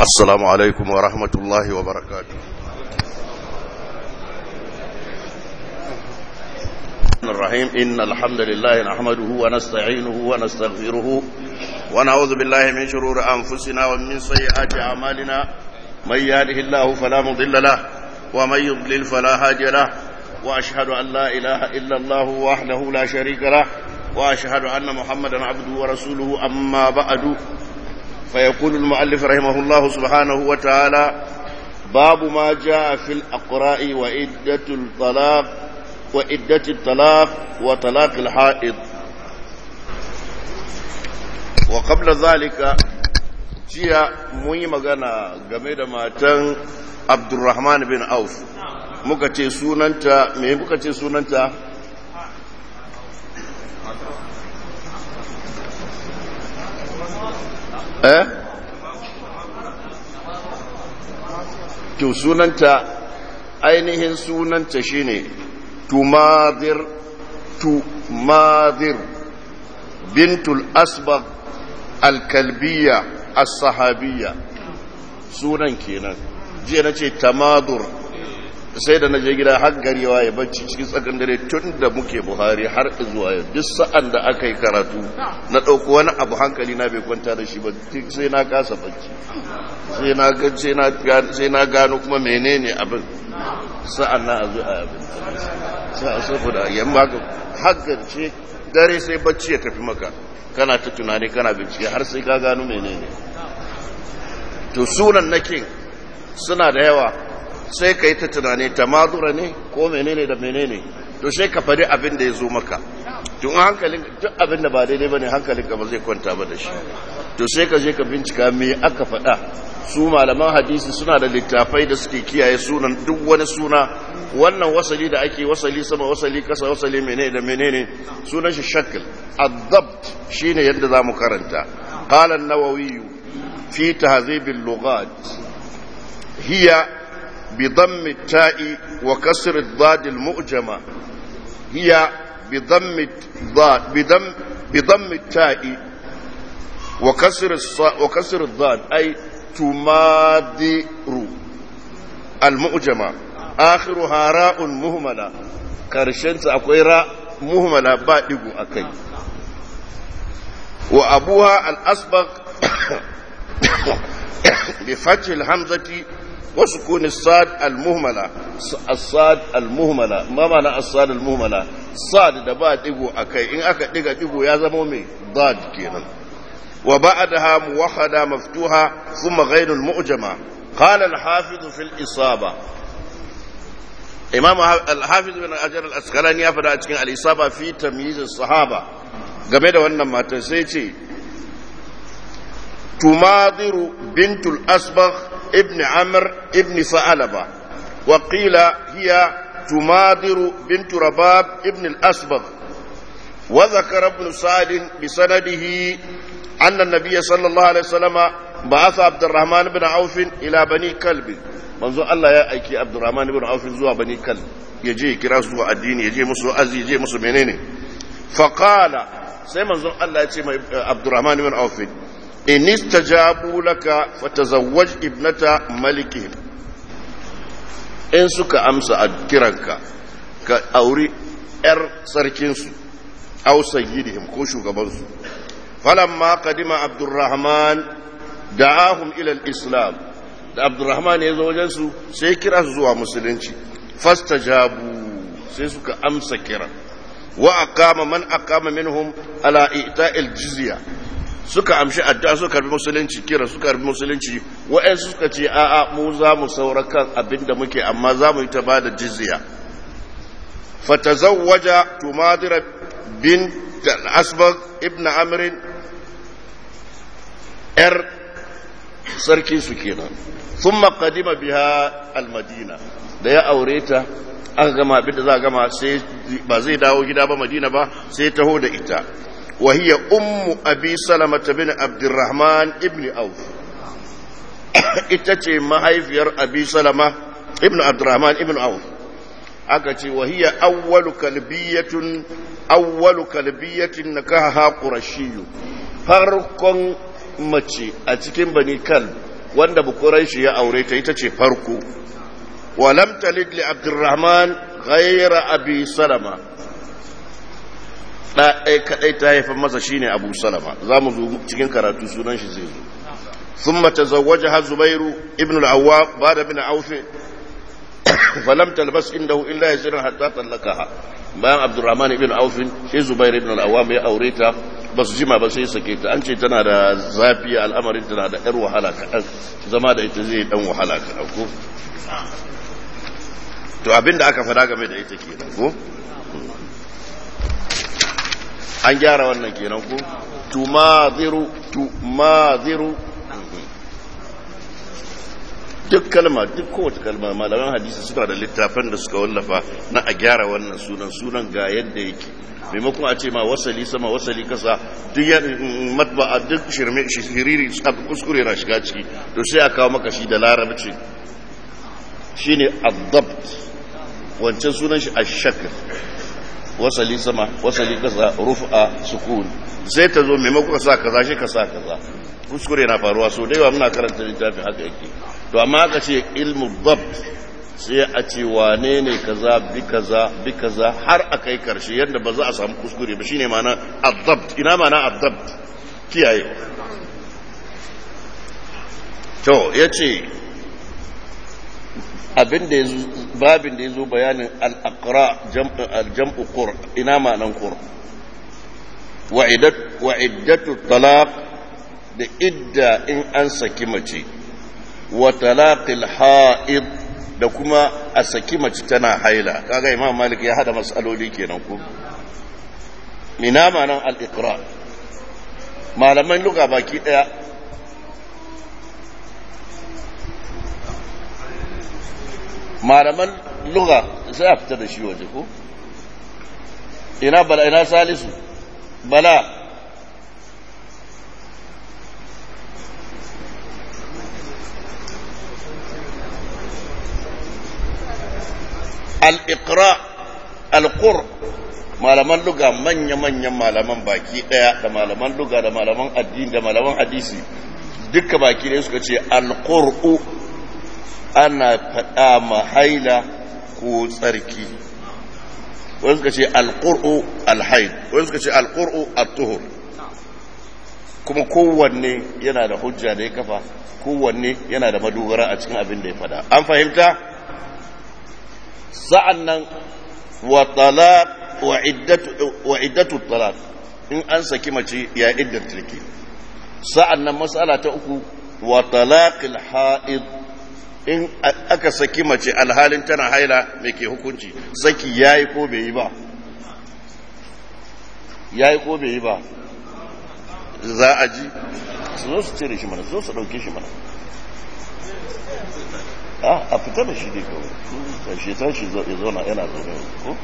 السلام عليكم ورحمة الله وبركاته الرحيم إن الحمد لله نحمده ونستعينه ونستغفره ونعوذ بالله من شرور أنفسنا ومن سيئات أعمالنا من يهده الله فلا مضل له ومن يضلل فلا هادي له وأشهد أن لا إله إلا الله وحده لا شريك له وأشهد أن محمدا عبده ورسوله أما بعد فيقول المؤلف رحمه الله سبحانه وتعالى باب ما جاء في الأقراء وإدة الطلاق وإدة الطلاق وطلاق الحائض وقبل ذلك jiya mun yi magana game da matan abdurrahman bin auf muka ce sunanta me muka ce sunanta eh to sunanta ainihin sunanta shine tumadir tumadir bintul asbaq alkalbiya as-sahabiyya sunan kenan jiya na ce tamadur sai da na je gida har garewa ya bacci cikin tsakan dare tun da muke buhari har zuwa yau duk sa'an da aka yi karatu na ɗauko wani abu hankali na bai kwanta da shi ba sai na kasa bacci sai na gano kuma menene abin sa'an na a zo a abin sa'a saboda yamma haka ce dare sai bacci ya tafi maka kana ta tunani kana bincike har sai ka gano menene to sunan nakin suna da yawa sai ka yi ta tunani tamadura ne ko menene da menene to sai ka faɗi abin da ya zo maka tun hankalin duk abin da ba daidai ba ne hankalin ka ba zai kwanta ba da shi to sai ka je ka bincika me aka faɗa su malaman hadisi suna da littafai da suke kiyaye sunan duk wani suna wannan wasali da ake wasali sama wasali kasa wasali menene da menene sunan shi shakl adabt shine yadda zamu karanta qala an-nawawi fi tahzib al-lughat hiya بضم التاء وكسر الضاد المؤجمة هي بضم الضاد بضم بضم التاء وكسر الصاد وكسر الضاد أي تمادر المؤجمة آخرها راء مهملة كرشنت أكوي راء مهملة بادق أكي وأبوها الأسبق بفتح الهمزة وسكون الصاد المهملة الصاد المهملة ما معنى الصاد المهملة صاد دبا ديغو أكي إن أكا ديغا ديغو يا زمومي ضاد كينا وبعدها موحدة مفتوحة ثم غير المؤجمة قال الحافظ في الإصابة إمام الحافظ بن أجر الأسقلاني يفعل أتكين الإصابة في تمييز الصحابة game da wannan matar sai ce tumadiru bintul asbagh ابن عمر ابن ثعلبة وقيل هي تماضر بنت رباب ابن الأسبغ وذكر ابن سعد بسنده أن النبي صلى الله عليه وسلم بعث عبد الرحمن بن عوف إلى بني كلب منذ الله يا أيكي عبد الرحمن بن عوف زوا بني كلب يجي كراس زوا الدين يجي مسو أزي يجي مسو منيني فقال سيما الله يجي عبد الرحمن بن عوف in istajabu laka fatazawwaj ibnata malikihim in suka amsa a kiranka ka auri yar sarkinsu aw sayyidihim ko shugabansu falamma qadima abdurrahman da'ahum ila al-islam da abdurrahman ya zo wajen su sai kira su zuwa musulunci fastajabu sai suka amsa kira wa aqama man aqama minhum ala ita'il jizya suka amshi addu'a suka karbi musulunci kira suka karbi musulunci wa'ansu suka ce a'a mu za mu saura kan abinda muke amma za mu yi ta bada jizya fatazawwaja tumadira bin al-asbag ibn amr yar sarki su kenan thumma qadima biha al-madina da ya aure ta aka gama abinda za a gama sai ba zai dawo gida ba madina ba sai taho da ita وهي أم أبي سلمة بن عبد الرحمن ابن أوف itace mahaifiyar abi salama ibn abdurrahman ibn auf aka ce wa hiya awwalu kalbiyatun awwalu kalbiyatin nakaha qurashiyyu farkon mace a cikin bani kal wanda bukurai shi ya aure ta ita ce farko wa lam talid li abdurrahman ghayra abi salama da ɗaya kaɗai ta haifar masa shine abu salama za mu zo cikin karatu sunan shi zai zo ثم تزوجها زبير ابن العوام بعد بن عوف فلم تلبس عنده الا يسيرا حتى طلقها bayan abdurrahman ibn auf sai zubair ibn al-awwam ya aure ta ba su jima ba sai sake ta an ce tana da zafi al'amarin tana da yar wahala kaɗan zama da ita zai dan wahala kaɗan ko to abinda aka faɗa game da ita kenan ko an gyara wannan kenan ko tumaziru tumaziru duk kalma duk kowace kalma malaman hadisi suna da littafan da suka wallafa na a gyara wannan sunan sunan ga yadda yake maimakon a ce ma wasali sama wasali kasa duk ya matba a duk shirme shiriri kuskure na shiga ciki to sai a kawo maka shi da larabci shine adabt wancan sunan shi ashakr wasali sama wasali kasa rufa sukun sai ta zo maimakon ka sa kaza shi ka sa kaza kuskure na faruwa so da yawa muna karanta littafin haka yake to amma aka ce ilmu dabt sai a ce wane ne kaza bi kaza bi kaza har a kai karshe yadda ba za a samu kuskure ba shine ma'ana adabt ina ma'ana adabt kiyaye to yace abin da yazo babin da yazo bayanin al-aqra al-jam'u qur ina ma'anan qur wa'idat wa'iddatu talaq da idda in an saki mace wa talaqil ha'id da kuma a saki mace tana haila kaga imam malik ya hada masaloli kenan ko mina manan al-iqra malaman luga baki daya malaman luga sai a fita da shi waje ko ina bala ina salisu bala al'ikra al'kur malaman luga manya-manyan malaman baki ɗaya da malaman luga da malaman addini da malaman hadisi duka baki ɗaya suka ce al'kur'u ana faɗa mahaila ko tsarki wani suka ce al'kur'u alhaid wani suka ce al'kur'u al-tuhur kuma kowanne yana da hujja da ya kafa kowanne yana da madogara a cikin abin da ya faɗa an fahimta? sa'an nan wa iddatu talaq in an saki mace ya iddar tilki sa'an nan matsala ta uku wa talaqil ha'id in aka saki mace alhalin tana haila mai ke hukunci saki ya yi ko bai yi ba ya yi ko bai yi ba za a ji su zo su cire shi mana su zo su ɗauke shi mana a fita da shi dai kawai shi ta shi ya zauna yana zaune ko?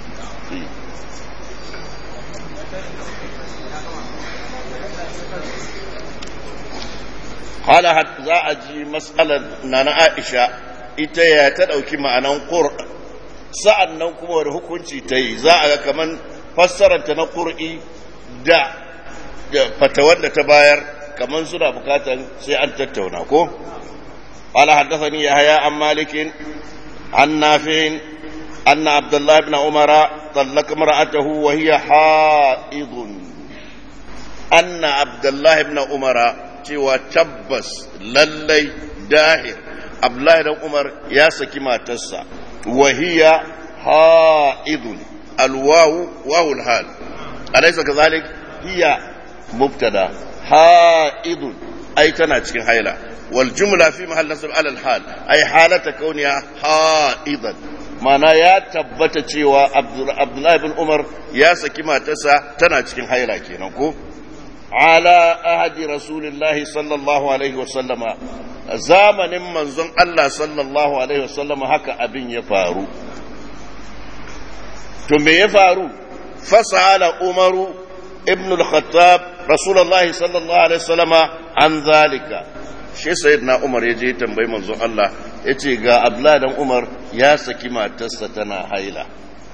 hala za a ji matsalar na na aisha ita ya ta ɗauki ma'anan ƙur sa'an nan kuma wani hukunci ta yi za a ga kamar fassararta na ƙur'i da fatawar da ta bayar kamar suna bukatar sai an tattauna ko? قال حدثني يحيى عن مالك عن نافع أن عبد الله بن عمر طلق امرأته وهي حائض أن عبد الله بن عمر cewa tabbas lallai dahir abdullahi dan umar ya saki matarsa wahiya ha'idun alwawu wawul hal alaysa kazalik hiya mubtada ha'idun ai tana cikin haila wal jumla fi mahall nasb ala al hal ai halata kauniya ha'idan mana ya tabbata cewa abdullahi bin umar ya saki matarsa tana cikin haila kenan ko على أهد رسول الله صلى الله عليه وسلم زامن منزون الله صلى الله عليه وسلم هكا أبن يفارو ثم يفارو فسأل عمر ابن الخطاب رسول الله صلى الله عليه وسلم عن ذلك shi sayyidina Umar ya je tambayi manzon Allah yace ga Abdullah dan Umar ya saki matarsa tana haila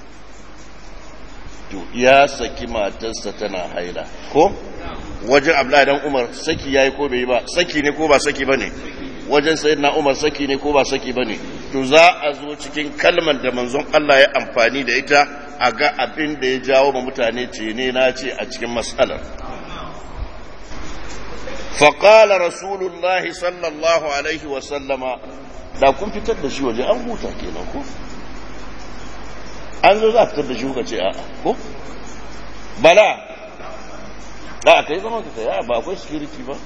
to ya saki matarsa tana haila ko wajen abla dan umar saki yayi ko bai yi ba saki ne ko ba saki bane wajen sayyidina Umar saki ne ko ba saki bane to za a zo cikin kalmar da manzon Allah ya amfani da ita a ga abin da ya jawo ma mutane ce ne na ce a cikin mas'alar فقال رسول الله صلى الله عليه وسلم da kun fitar da shi waje an huta kenan ko an zo za a fitar da shi kuka ce a ko bala a ka yi zama ka tsaye ba akwai security ba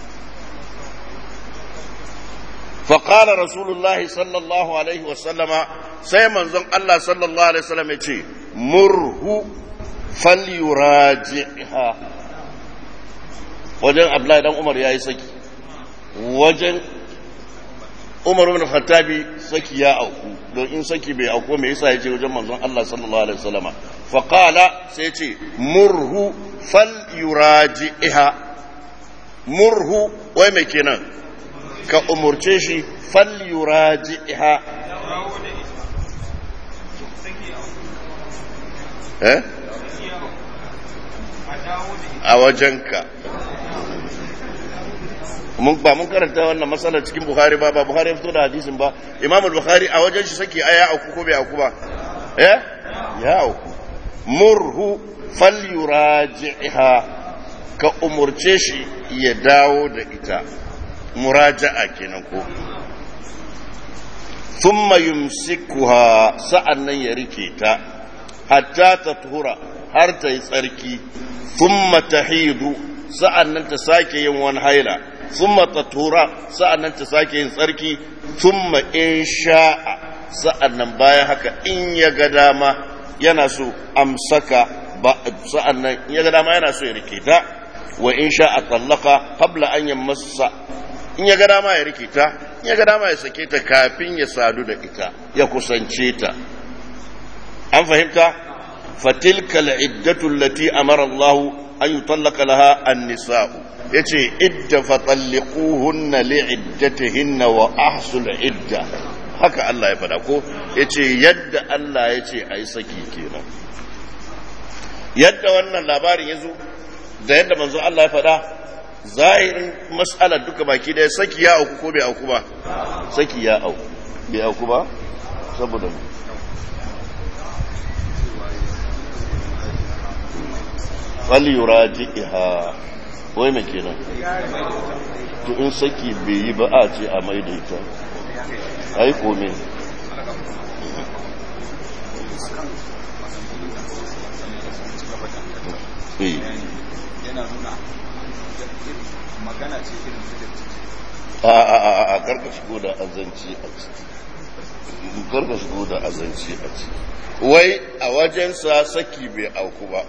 فقال رسول الله صلى الله عليه وسلم سيما زن الله صلى الله عليه وسلم يقول مره فليراجعها wajen abdullahi dan umar ya yi saki wajen umar ibn khattabi saki ya auku don in saki bai auku me yasa yace wajen manzon Allah sallallahu alaihi wasallama fa qala sai yace murhu fal yuraji'ha murhu wai me kenan ka umurce shi fal yuraji'ha eh a wajenka mun ba mun karanta wannan matsalar cikin Bukhari ba ba Bukhari ya fito da hadisin ba Imam al-Bukhari a wajen shi sake aya auku ko bai auku ba eh ya auku murhu falyuraji'ha ka umurce shi ya dawo da ita muraja'a kenan ko thumma yumsikuha sa'annan ya rike ta hatta tathura har ta yi tsarki thumma tahidu sa'annan ta sake yin wani haila ثم تطهر sa'annan ta sake yin tsarki thumma in sha'a sa'annan bayan haka in ya ga dama yana so amsaka ba sa'annan in ya ga dama yana so ya rike ta wa in sha'a tallaka qabla an yamassa in ya ga dama ya rike ta in ya ga dama ya sake ta kafin ya sadu da ita ya kusance ta an fahimta fatilka al'iddatu allati amara Allah an yutallaka laha an-nisa'u ya ce idda fatallikuhunna li'iddatihinna wa ahsul idda haka Allah ya fada ko ya ce yadda Allah ya ce a yi saki kenan yadda wannan labarin ya zo da yadda manzo Allah ya fada zahirin mas'alar duka baki daya saki ya auku ko bai auku ba saki ya auku bai auku ba saboda falyuraji'iha wai mai kenan to in saki bai yi ba a ce a mai da ita ai kome yana nuna magana ce irin a a a a karka shigo da azanci a ciki karka shigo da azanci a ciki wai a wajensa saki bai auku ba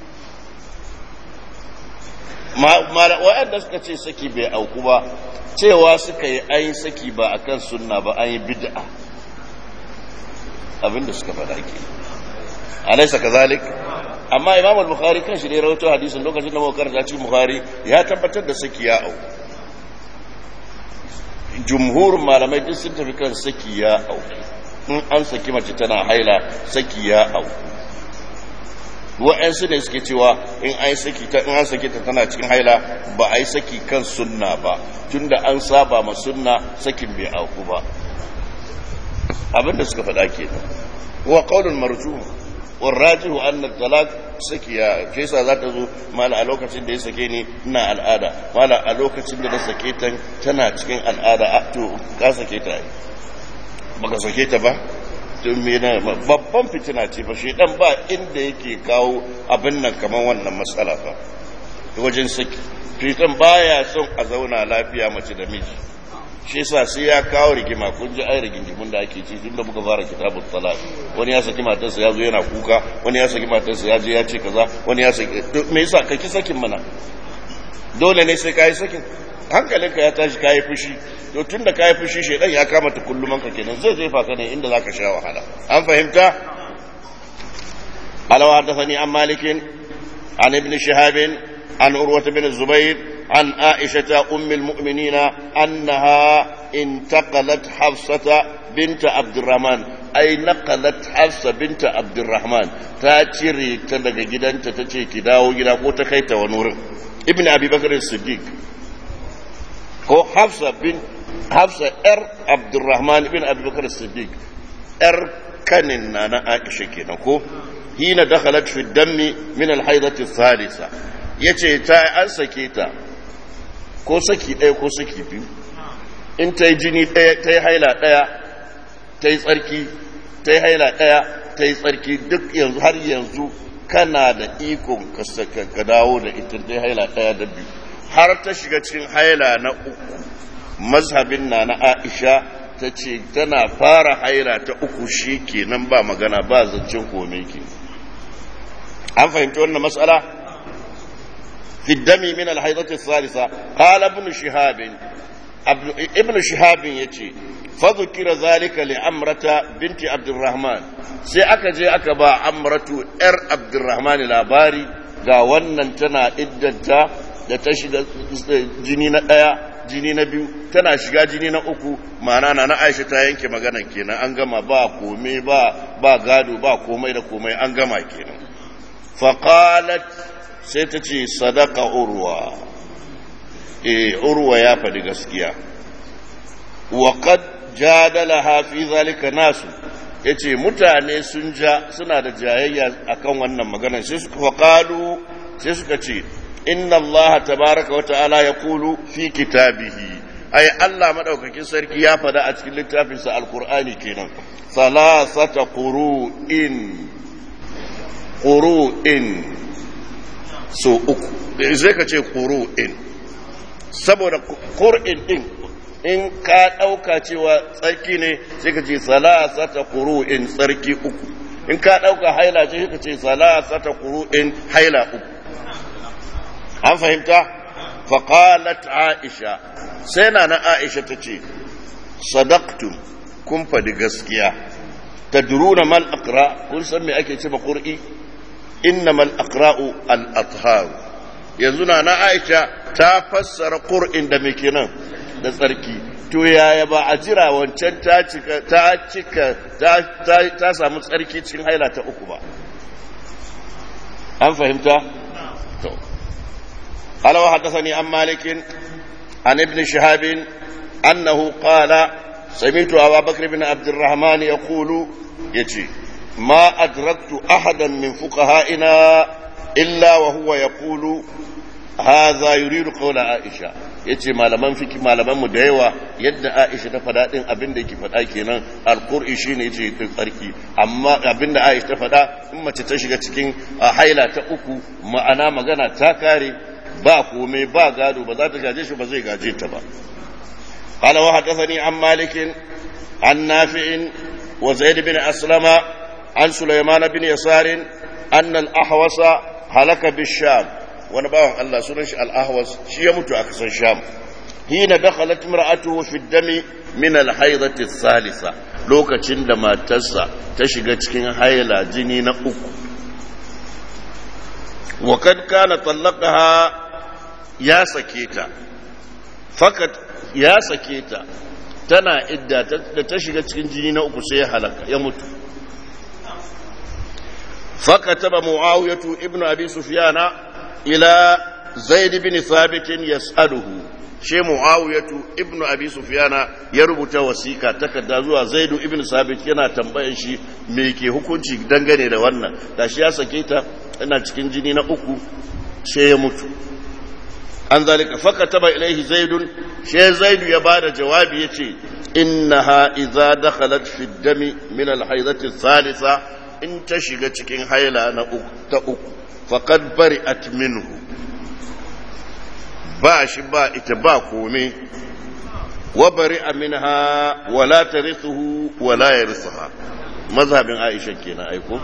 waɗanda suka ce saki bai auku ba cewa suka yi ayin saki ba akan sunna ba an yi bid'a abinda suka faɗa ke alaisa kazalik amma imam al-bukhari kan shi ne rawaito hadisin lokacin da muka karanta cikin bukhari ya tabbatar da saki ya auku jumhurin malamai duk sun tafi kan saki ya auku in an saki mace tana haila saki ya auku wa'yansu ne suke cewa in an saki ta in an saki ta tana cikin haila ba a yi saki kan sunna ba tunda an saba ma sunna sakin bai auku ba abinda suka faɗa kenan wa qaulun marjuh wa rajihu anna talaq sakiya ke yasa za ta zo mala a lokacin da ya sake ni ina al'ada mala a lokacin da na sake ta tana cikin al'ada a to ka sake ta baka sake ta ba babban fitina ce ba shi dan ba inda yake kawo abin nan kamar wannan matsala fa wajen saki fitan baya son a zauna lafiya mace da miji shi yasa sai ya kawo rigima kun ji ai rigingimun da ake ci tun da muka fara kitabul talaq wani ya saki matarsa ya zo yana kuka wani ya saki matarsa ya je ya ce kaza wani ya saki me yasa ka ki sakin mana dole ne sai kai sakin hankalinka ya tashi kayi fushi to tun da kayi fushi shaidan ya kama ta kulluman ka kenan zai zai faka ne inda zaka sha wahala an fahimta alawa haddathani an malikin an ibn shihab an urwa bin zubair an aisha ummi almu'minin annaha intaqalat hafsata bint abdurrahman ay naqalat hafsa bint abdurrahman ta cire ta daga gidanta tace ki dawo gida ko ta kai ta wani wurin ibn abi bakr as-siddiq ko hafsa bin hafsa yar abdurrahman ibn abubakar siddiq yar kanin na na aisha kenan ko hina dakhalat fi dammi min al-haidati thalitha yace ta an sake ta ko saki ɗaya ko saki biyu in ta yi jini ɗaya ta yi haila ɗaya ta yi tsarki ta yi haila ɗaya ta yi tsarki duk yanzu har yanzu kana da ikon ka dawo da ita ta yi haila ɗaya da biyu har ta shiga cikin haila na uku mazhabin na na aisha ta ce tana fara haila ta uku shi kenan ba magana ba zancen kome ke an fahimci wannan matsala في الدم من الحيضة الثالثة قال ابن شهاب ابن شهاب يتي فذكر ذلك لعمرة بنت عبد الرحمن sai aka je aka ba amratu ‘yar abdurrahman labari ga wannan tana iddanta da ta shiga jini na ɗaya jini na biyu tana shiga jini na uku ma'ana na aisha ta yanke magana kenan an gama ba komai ba ba gado ba komai da komai an gama kenan faqalat sai ta ce sadaka urwa e urwa ya faɗi gaskiya wa qad jadalaha fi zalika nasu yace mutane sun ja suna da jayayya akan wannan magana sai suka faqalu sai suka ce inna Allah tabaraka wa ta'ala yaqulu fi kitabihi ai Allah madaukakin sarki ya faɗa a cikin littafinsa alqur'ani kenan salasata qurun qurun so uku zai ka ce in saboda ƙur'in ɗin in ka ɗauka cewa tsarki ne sai ka ce salasata in tsarki uku in ka ɗauka haila ce sai ka ce salasata in haila uku an fahimta faƙalat aisha sai na na aisha ta ce sadaktum kun faɗi gaskiya ta duruna mal akra kun san me ake ce ba ƙur'i إنما الأقراء الأطهار يزنا أنا عائشة تفسر قرء دمكنا da tsarki to yaya ba a jira wancan ta cika ta cika ta samu tsarki cikin haila ta uku ba an fahimta to alawa haddathani an malikin an ibn shihab annahu qala sami'tu abu bakr ibn abd الرحمن يقول yace ما أدركت أحدا من فقهائنا إلا وهو يقول هذا يريد قول عائشة yace malaman fiki malaman mu da yawa yadda Aisha ta faɗa din abin da yake faɗa kenan alqur'i shine yace din tsarki amma abin da Aisha ta faɗa in mace ta shiga cikin haila ta uku ma'ana magana ta kare ba komai ba gado ba za ta gaje shi ba zai gaje ta ba qala wa hadathani an malikin an nafi'in wa zaid bin aslama عن سليمان بن يسار أن الأحوص هلك بالشام ونباهم الله سنش الأحوص شي يموت أكثر الشام حين دخلت امرأته في الدم من الحيضة الثالثة لوكا عندما تسا تشغى cikin haila jini na uku وقد كان طلقها يا سكيتا فقط يا سكيتا tana idda da ta shiga cikin jini na uku sai ya halaka ya mutu فكتب معاوية ابن أبي سفيان إلى زيد بن ثابت يسأله شي معاوية ابن أبي سفيان يربط وسيكا تكدا زوا زيد ابن ثابت yana tambayan shi me ke hukunci dangane da wannan da shi ya sake ta ina cikin jini na uku sai ya mutu an zalika fakataba ilaihi zaidun sai zaidu ya bada jawabi yace innaha idza dakhalat fi dami min al-haidati thalitha in ta shiga cikin haila na ta uku faƙad bari minhu ba shi ba ita ba kome wa bari minha wala ta risuhu wala ya risuha mazhabin aisha kenan aiko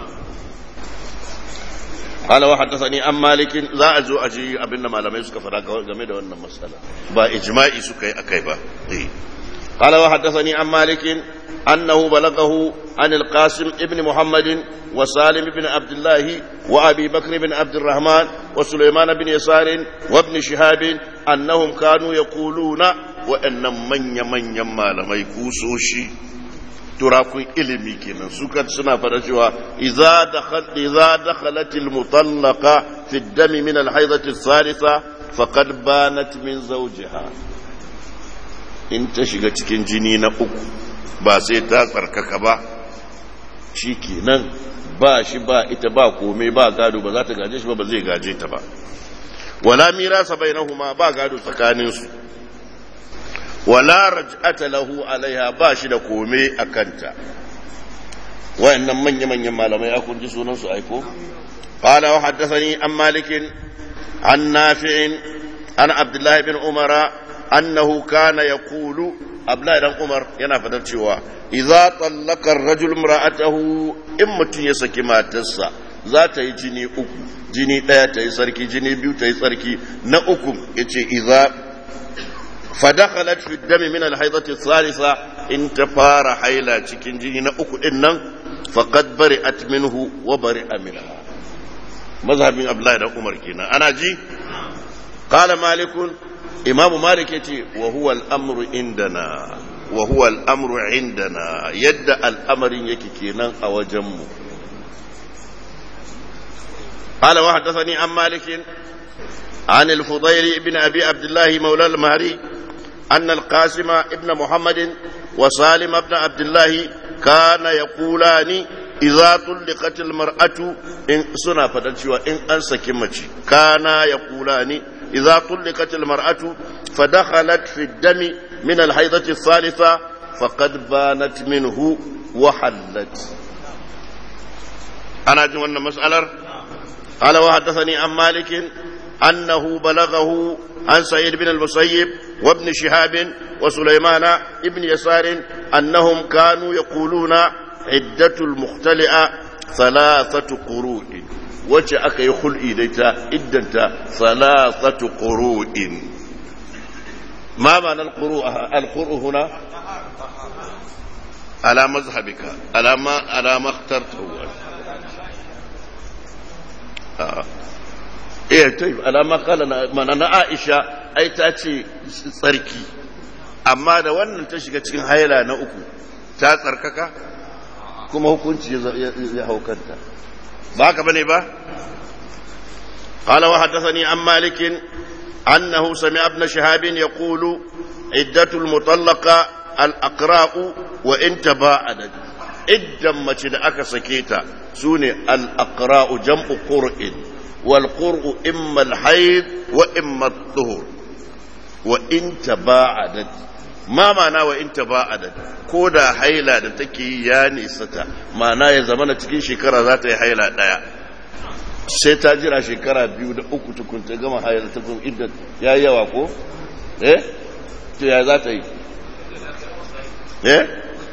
قال وحدثني عن مالك لا أزو أجي أبن ما لم يسك فراغ game da wannan matsala ba ijma'i suka yi akai ba قال وحدثني عن مالك أنه بلغه عن القاسم ابن محمد وسالم بن عبد الله وأبي بكر بن عبد الرحمن وسليمان بن يسار وابن شهاب أنهم كانوا يقولون وأن من يمن يما لما يكوسوشي turakun ilimi kenan suka suna fada cewa idza dakhal idza dakhalat al mutallaqa fi ad-dam min al haidati thalitha faqad banat min zawjiha in ta shiga cikin jini na uku ba sai ta tsarkaka ba shi kenan ba shi ba ita ba komai ba gado ba za ta gaje shi ba ba zai gaje ta ba wala mirasa bainahuma ba gado tsakaninsu wala raj'ata lahu alaiha ba shi da komai a kanta wayannan manya-manyan malamai ya kunji sunan su aiko qala wa haddathani an malikin an nafi'in an abdullahi bin umara annahu kana yaqulu abdullahi dan umar yana fadar cewa idza tallaka ar-rajul imra'atahu in mutun ya saki matarsa za ta yi jini uku jini daya ta yi sarki jini biyu ta yi sarki na uku yace idza fadakhalat fi dami min al-haidati ath-thalitha in ta fara haila cikin jini na uku din nan faqad bari'at minhu wa bari'a minha mazhabin abdullahi dan umar kenan ana ji qala malikun imam malik yace wa huwa al-amru indana wa huwa al-amru indana yadda al'amarin yake kenan a wajen mu قال وحدثني عن مالك عن الفضيل بن أبي عبد الله مولى المهري أن القاسم ابن محمد وسالم بن عبد الله كان يقولان إذا طلقت المرأة إن سنة فتنشوى إن أنسى كمتي كان يقولان إذا طلقت المرأة فدخلت في الدم من الحيضة الثالثة فقد بانت منه وحلت أنا أجمع مسألة قال وحدثني عن مالك أنه بلغه عن سعيد بن المسيب وابن شهاب وسليمان ابن يسار أنهم كانوا يقولون عدة المختلئة ثلاثة قروء wacce aka yi hul'i da ita iddanta salasatu ƙuru'in ma ma'anar al-ƙuru huna ala mazhabika alama alama tartawa eh to alama kala mana na Aisha ai ta ce tsarki amma da wannan ta shiga cikin haila na uku ta tsarkaka kuma hukunci ya haukanta ba haka bane ba قال وحدثني عن مالك أنه سمع ابن شهاب يقول عدة المطلقة الأقراء وإن تباعدت عدة ما أكا سكيتا سوني الأقراء جمع قرء والقرء إما الحيض وإما الطهر وإن تباعدت ما معنى وإن تباعدت كودا حيلا da take yi ya nisata ma'ana ya zama na cikin shekara za ta yi haila ɗaya sai ta jira shekara biyu da uku tukun ta gama haila ta kuma idda ya yi yawa ko eh to ya za ta yi eh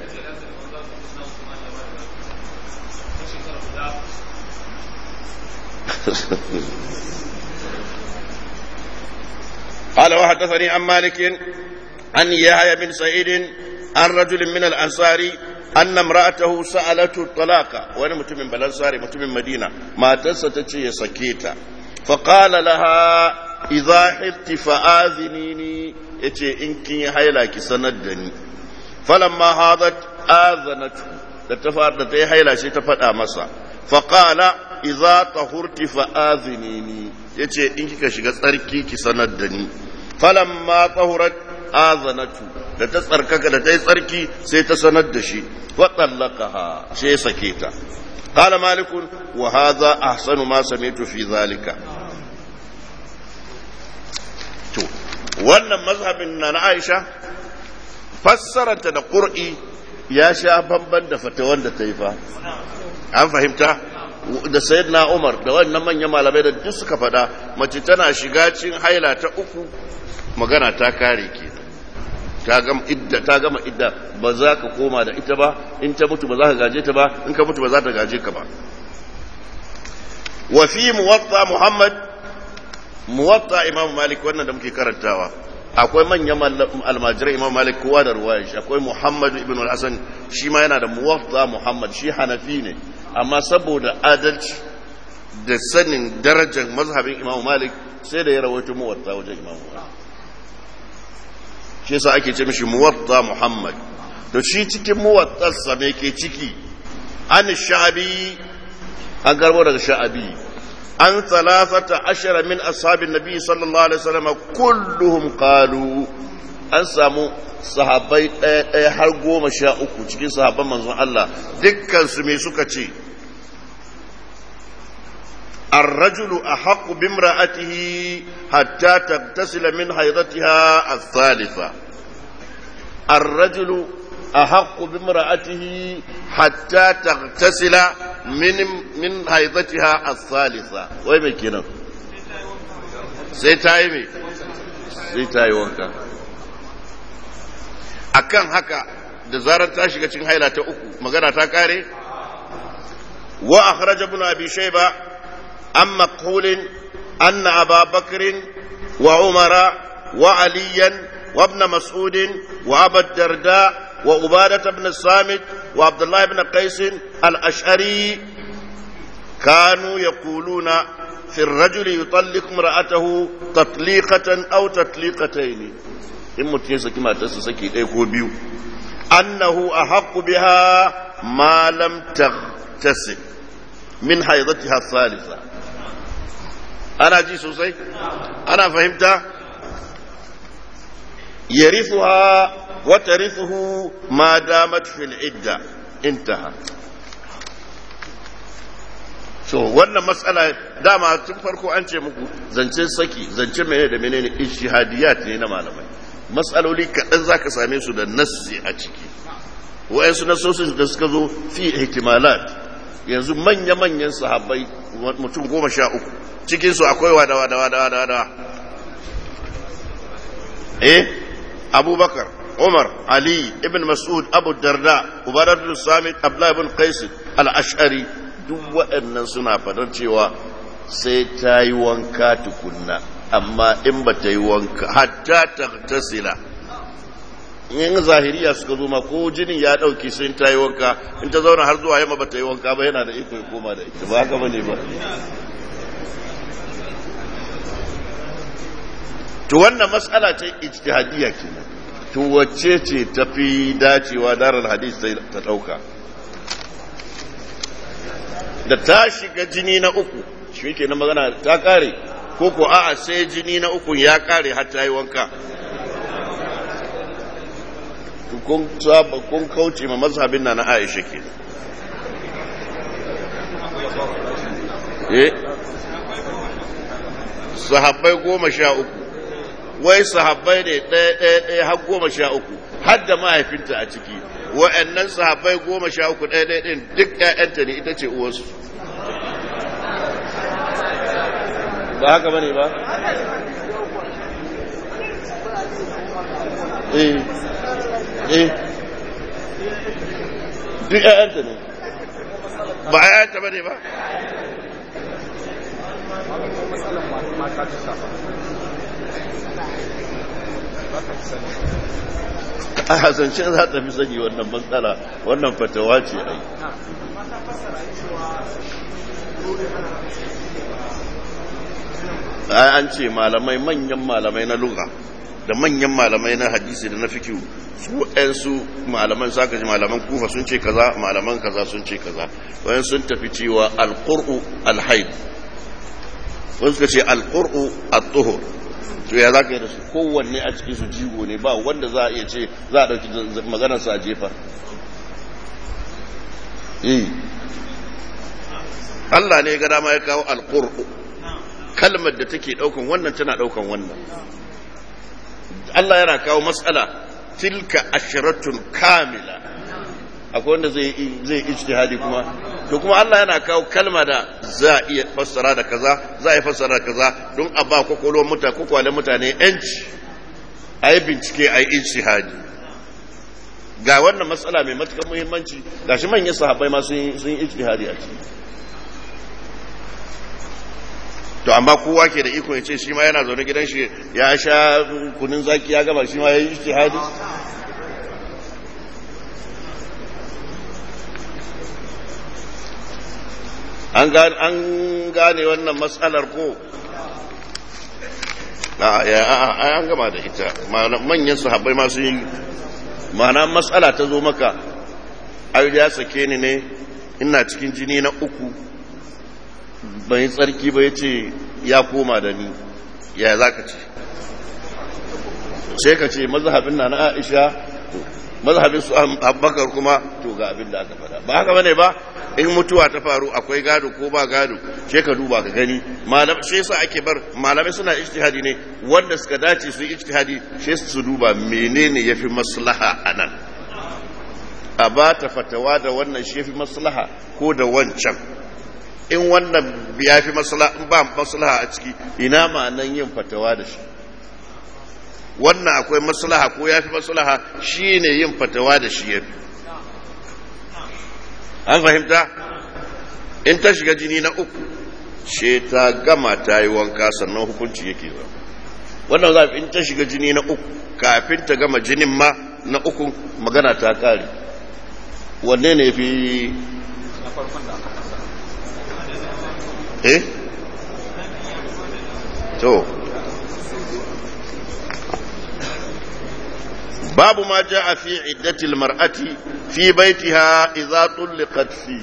قال وحدثني عن مالك عن يحيى بن سعيد عن رجل من الانصار ان امراته سالته الطلاق وانا متم من الانصار متم من مدينه ما تستطيع يسكيتا فقال لها اذا حلت فاذنيني yace in kin yi haila ki sanar da ni falamma hadat azanatu da ta fara da ta yi haila sai ta faɗa masa faqala idza tahurti fa azinini yace in kika shiga tsarki ki sanar da ni falamma tahurat azanatu da ta tsarkaka da ta yi tsarki sai ta sanar da shi wa tallaqaha sai sake ta qala malik wa hadha ahsanu ma sami'tu fi zalika to wannan mazhabin na Aisha fassaranta da qur'i ya sha bamban da fatawan da ta yi fa an fahimta da sayyidina Umar da wannan manyan malamai da duk suka faɗa mace tana shiga cikin haila ta uku magana ta kare ke ta gama idda ta gama idda ba za ka koma da ita ba in ta mutu ba za ka gaje ta ba in ka mutu ba za ta gaje ka ba wa fi muwatta muhammad muwatta imam malik wannan da muke karantawa akwai manyan almajirai imam malik kowa da ruwayar shi akwai muhammad ibn al-hasan shi ma yana da muwatta muhammad shi hanafi ne amma saboda adalci da sanin darajar mazhabin imam malik sai da ya rawaito muwatta wajen imam malik shi yasa ake ce mishi muwatta muhammad to shi cikin muwattarsa me ke ciki an sha'abi an garbo daga sha'abi an thalathata ashara min ashabin nabi sallallahu alaihi wasallam kulluhum qalu an samu sahabbai ɗaya ɗaya har goma sha uku cikin sahabban manzon Allah dukkan su me suka ce الرجل أحق بامرأته حتى تغتسل من حيضتها الثالثة الرجل أحق بامرأته حتى تغتسل من من حيضتها الثالثة وين كنا سيتايمي سيتاي وانكا akan haka da zarar ta shiga cikin haila ta uku magana ta kare wa akhraj ibn abi shayba an maqhul anna aba bakr wa umara wa aliyan wa ibn mas'ud wa abu darda wa ubadah ibn samit wa abdullah ibn qais al-ash'ari كانوا يقولون في الرجل يطلق امرأته تطليقة أو تطليقتين in mutum ya saki matarsa saki ɗaya ko biyu annahu a haƙu biha ma lam tagtasi min haidatiha salisa ana ji sosai ana fahimta yarithuha wa tarithuhu ma damat fil idda intaha so wannan matsala dama tun farko an ce muku zancen saki zancen menene da menene ijtihadiyat ne na malamai matsaloli kaɗan za ka same su da nassi a ciki wa'yansu nassosin da suka zo fi ihtimalat yanzu manya-manyan sahabbai mutum goma sha uku cikinsu akwai wada wada wada wada wada eh abubakar umar ali ibn mas'ud abu darda ubadar samit abdullahi ibn qais al-ash'ari duk waɗannan suna fadar cewa sai ta yi wanka tukunna amma in ba ta yi wanka hatta ta tasila in zahiriya suka zo ma ko jinin ya ɗauki sun ta yi wanka in ta zauna har zuwa yamma ba ta yi wanka ba yana da iko ya koma da ita ba haka ba ne ba to wannan matsala ta ijtihadiyya kenan to wacce ce tafi dacewa darar hadis ta ɗauka da ta shiga jini na uku shi ke na magana ta kare ko ko a'a sai jini na uku ya kare har ta yi wanka kun saba kun kauce ma mazhabin na na Aisha ke eh sahabbai goma sha uku wai sahabbai ne ɗaya ɗaya ɗaya har goma sha uku har da mahaifinta a ciki wa'annan sahabbai goma sha uku ɗaya ɗaya ɗin duk ‘ya'yanta ne ita ce uwarsu ba haka bane ba eh eh duk ‘ya'yanta ne ba ‘ya'yanta bane ba a hasancin za ta fi sani wannan matsala wannan fatawa ce ai an ce malamai manyan malamai na lugha da manyan malamai na hadisi da na fikiyu su ɗansu malaman saka ji malaman kufa sun ce kaza malaman kaza sun ce kaza wayan sun tafi cewa alqur'u alhaid wasu suka ce alqur'u at-tuhur to ya za ka yi da su kowanne a cikin su jigo ne ba wanda za a iya ce za a ɗauki maganarsa a jefa Allah ne ga dama ya kawo alƙur'u kalmar da take ɗaukan wannan tana ɗaukan wannan Allah yana kawo matsala tilka ashiratun kamila akwai wanda zai zai ijtihadi kuma to kuma Allah yana kawo kalma da za a iya fassara da kaza za a iya fassara da kaza don a ba kwakwalwar mutane kwakwalen mutane yanci a yi bincike a yi ijtihadi ga wannan matsala mai matuƙar muhimmanci ga shi manyan sahabbai ma sun yi ijtihadi a ciki to amma kowa ke da iko ya ce shi ma yana zaune gidan shi ya sha kunin zaki ya gaba shi ma ya yi ijtihadi an gane wannan matsalar ko an gama da ita manyan sahabbai masu yi ma'ana matsala ta zo maka ayyuda ya sake ni ne ina cikin jini na uku bai tsarki ba ya ce ya koma da ni ya za ka ce sai ka ce mazhabin na na Aisha mazhabin su Abubakar kuma to ga abin da aka faɗa ba haka bane ba in mutuwa ta faru akwai gado ko ba gado sai ka duba ka gani malam sai yasa ake bar malamai suna ijtihadi ne wanda suka dace su yi ijtihadi sai su duba menene yafi maslaha anan a ba ta fatawa da wannan shi yafi maslaha ko da wancan in wannan ya fi maslaha in ba maslaha a ciki ina ma nan yin fatawa da shi wannan akwai maslaha ko ya fi maslaha shi ne yin fatawa da shi ya fi an fahimta in ta shiga jini na uku she ta gama ta yi wanka sannan hukunci yake zama wannan zafi in ta shiga jini na uku kafin ta gama jinin ma na uku magana ta kare wanne ne fi eh to babu ma jaa fi iddati almar'ati fi baitiha idza tulqat fi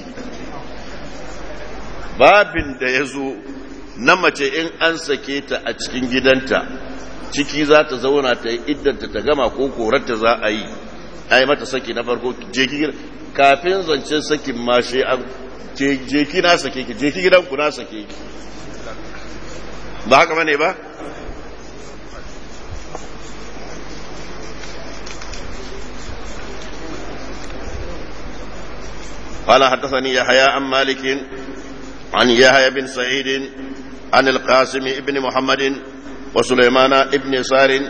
babin da yazo na mace in an sake ta a cikin gidanta ciki za ta zauna ta yi iddanta ta gama ko korarta za a yi ai mata saki na farko je ki kafin zancen sakin ma shi an je ki na sake ki je ki gidan ku na sake ki ba haka bane ba قال حدثني يحيى عن مالك عن يحيى بن سعيد عن القاسم ابن محمد وسليمان ابن يسار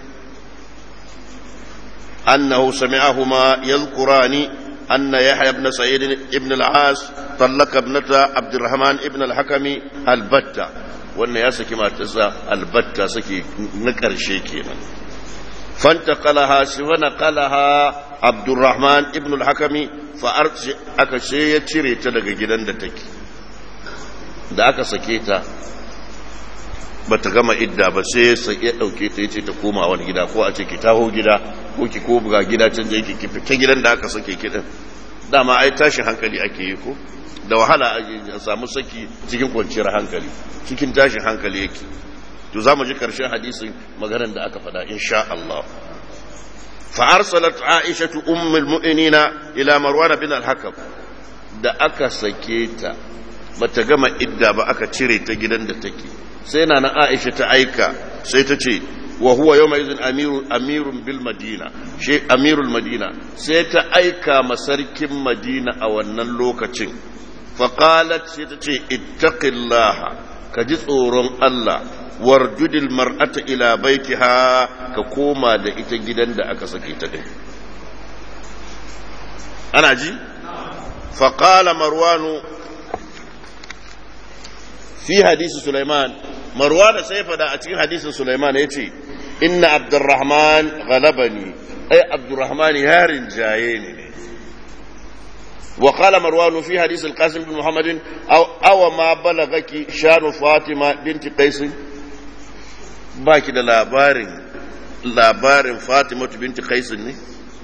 أنه سمعهما يذكران أن يحيى بن سعيد ابن العاص طلق ابنة عبد الرحمن ابن الحكم البتة وأن يسكي ما تسا البتة سكي نكر شيكينا فانتقلها فنقلها عبد الرحمن ابن الحكم فأرسل أكشي يتشري تلقى جدا دتك da aka sake ta ba ta gama idda ba sai ya ɗauke ta yace ta koma wani gida ko a ce ki taho gida ko ki ko buga gida can da yake ki fita gidan da aka sake ki din dama ai tashin hankali ake yi ko da wahala a samu saki cikin kwanciyar hankali cikin tashin hankali yake to za mu ji karshen hadisin maganar da aka faɗa insha Allah fa arsalat aisha ummul mu'minina ila marwan bin al-hakam da aka sake ta bata gama idda ba aka cire ta gidan da take sai na na Aisha ta aika sai ta ce wa huwa yawma izin amiru amirun bil madina shi amirul madina sai ta aika ma sarkin madina a wannan lokacin fa qalat sai ta ce ittaqillaha ka ji tsoron Allah warjudil mar'ata ila baitiha ka koma da ita gidan da aka sake ta din ana ji fa qala marwanu في حديث سليمان مروان سيفدا أتكين حديث سليمان يتي إن عبد الرحمن غلبني أي عبد الرحمن هار جايني وقال مروان في حديث القاسم بن محمد أو, أو ما بلغك شان فاطمة بنت قيس باكي da labarin labarin Fatima binti Qais ne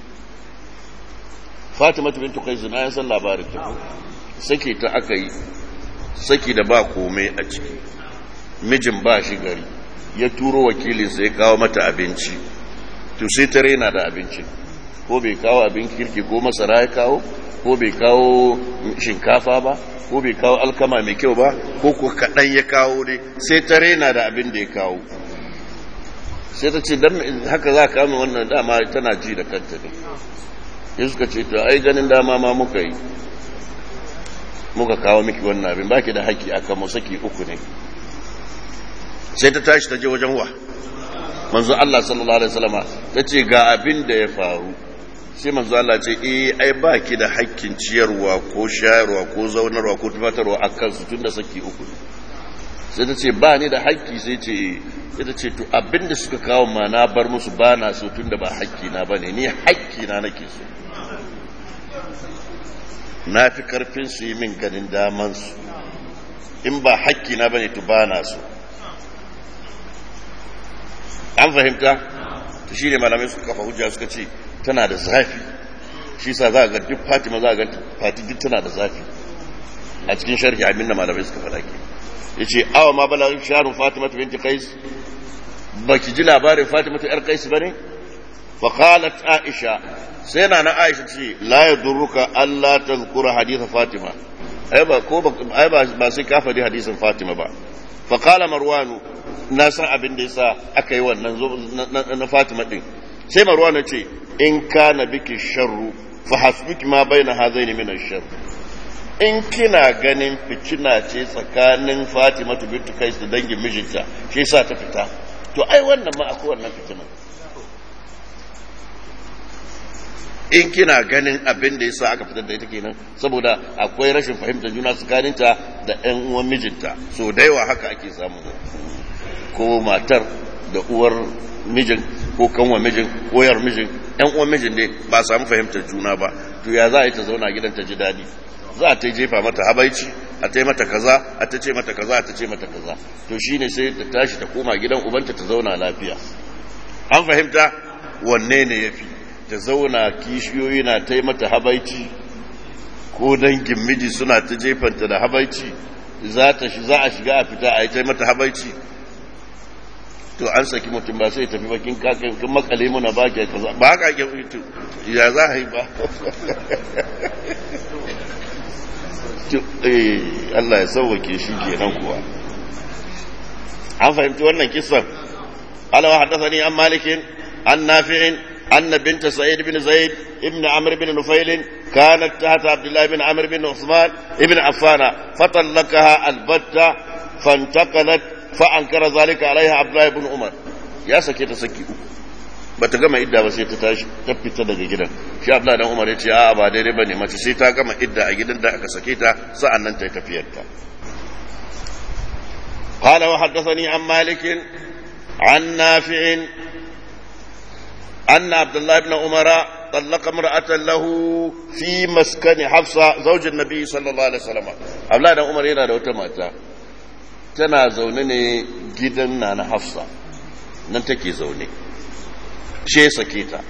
Fatima binti Qais na yan san labarin ta sake ta aka yi saki da ba komai a ciki mijin ba shi gari ya turo wakilinsa ya kawo mata abinci to sai ta rena da abincin ko bai kawo abin kirki ko masara ya kawo ko bai kawo shinkafa ba ko bai kawo alkama mai kyau ba ko ko kaɗan ya kawo ne sai ta rena da abin da ya kawo sai ta ce don haka za ka wannan dama tana ji da kanta ne ya suka ce to ai ganin dama ma muka yi muka kawo miki wannan abin baki da haƙƙi akan mu saki uku ne sai ta tashi ta je wajen wa manzo Allah sallallahu alaihi wasallama ta ce ga abin da ya faru sai manzo Allah ce eh ai baki da haƙƙin ciyarwa ko shayarwa ko zaunarwa ko tufatarwa akan su tunda saki uku ne sai ta ce ba ni da haƙƙi sai ce sai ta ce to abin da suka kawo ma na bar musu ba na so tunda ba haƙƙi na bane ni haƙƙi na nake so na fi karfin su yi min ganin damansu in ba hakki na bane to ba na so an fahimta to shi ne malamai suka kafa hujja suka ce tana da zafi shi sa za a ga duk fatima za a ga fati duk tana da zafi a cikin sharhi abin da malamai suka faɗa ke ya ce awa ma bala shaharun fatima ta binti kais baki ji labarin fatima ta yar kaisu bane fa qalat aisha sai na na aisha ce la yadurruka alla tazkura hadith fatima ai ba ko ai ba ba sai ka faɗi hadisin fatima ba fa qala marwanu na san abin da yasa aka yi wannan na fatima din sai marwanu ce in kana biki sharru fa hasbuki ma baina hazaini min ash-sharr in kina ganin fitina ce tsakanin Fatima bintu Kais da dangin mijinta shi yasa ta fita to ai wannan ma akwai wannan fitina in kina ganin abin da yasa aka fitar da ita kenan saboda akwai rashin fahimtar juna tsakaninta da ƴan uwan mijinta so da yawa haka ake samu ko matar da uwar mijin ko kanwa mijin ko yar mijin ƴan uwan mijin ne ba samu fahimtar juna ba to ya za a yi ta zauna gidan ta ji daɗi za a ta jefa mata habaici a ta mata kaza a ta ce mata kaza a ta ce mata kaza to shine sai ta tashi ta koma gidan ubanta ta zauna lafiya an fahimta wanne ne yafi ta zauna kishiyoyi na ta mata habaici ko dangin miji suna ta jefanta da habaici za ta shi za a shiga a fita a yi ta mata habaici to an saki mutum ba sai tafi bakin kakan kan makale muna ba ke kaza ba haka ake fito ya za a yi ba Allah ya sauwake shi kenan kuwa an fahimci wannan kisan alawa haddathani an malikin an nafi'in أن بنت سعيد بن زيد ابن عمرو بن نفيل كانت تحت عبد الله بن عمرو بن عثمان ابن عفان فطلقها البتة فانتقلت فأنكر ذلك عليها عبد الله بن عمر يا سكي سكي bata gama idda ba sai ta tashi ta fita daga gidan shi Abdullah dan Umar ya ce a'a ba daidai bane mace sai ta gama idda a gidan da aka sake ta sa'an nan ta yi tafiyar ta قال وحدثني عن مالك عن نافع أن عبد الله بن عمر طلق امرأة له في مسكن حفصة زوج النبي صلى الله عليه وسلم عبد الله بن عمر yana da wata mata tana zaune ne gidan na na Hafsa nan take zaune she sake ta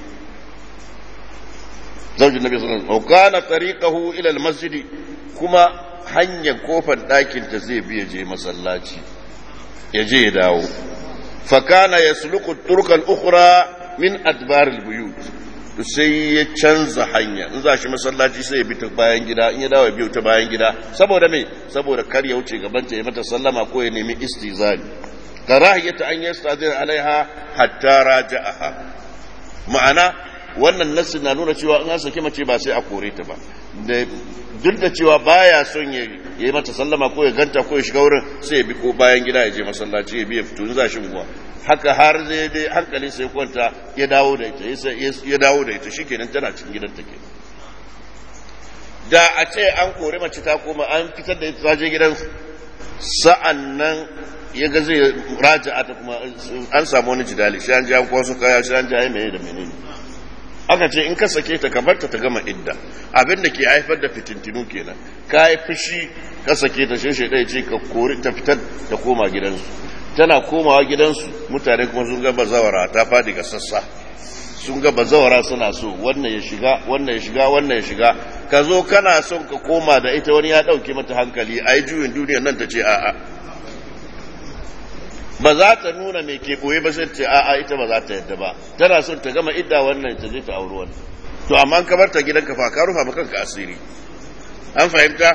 زوج النبي صلى الله عليه وسلم وكان طريقه إلى المسجد كما hanyar kofar ɗakin ta zai biya je masallaci ya je ya dawo fakana ya suluku turkal ukhra min adbaril buyut to sai ya canza hanya in za shi masallaci sai ya bi ta bayan gida in ya dawo ya biyo ta bayan gida saboda me saboda kar ya wuce gaban ta ya mata sallama ko ya nemi istizani karahiyata an yastazir alaiha hatta raja'aha ma'ana wannan nassi na nuna cewa in an saki mace ba sai a kore ta ba duk da cewa baya son ya yi mata sallama ko ya ganta ko ya shiga wurin sai ya bi ko bayan gida ya je masallaci ya biya fito in za shi unguwa haka har zai dai hankalin sai kwanta ya dawo da ita ya dawo da ita shikenan tana cikin gidan take da a ce an kore mace ta koma an fitar da ita je gidan sa'an nan ya ga zai raja ta kuma an samu wani jidali shi an ji an kwaso kaya shi an ji ai mene da menene aka ce in ka sake ta ka barta ta gama idda abin da ke haifar da fitintinu kenan ka yi fushi ka sake ta shi ɗaya ce ka kori ta fitar da koma gidansu tana komawa gidansu mutane kuma sun ga bazawara ta fadi ga sassa sun ga bazawara suna so wannan ya shiga wannan ya shiga wannan ya shiga ka zo kana son ka koma da ita wani ya ɗauke mata hankali a yi juyin duniyar nan ta ce a'a ba za ta nuna mai ke ɓoye ba sai ce a'a ita ba za ta yadda ba tana son ta gama idda wannan ta je ta auri wannan to amma ka bar ta gidanka fa ka rufa maka kanka asiri an fahimta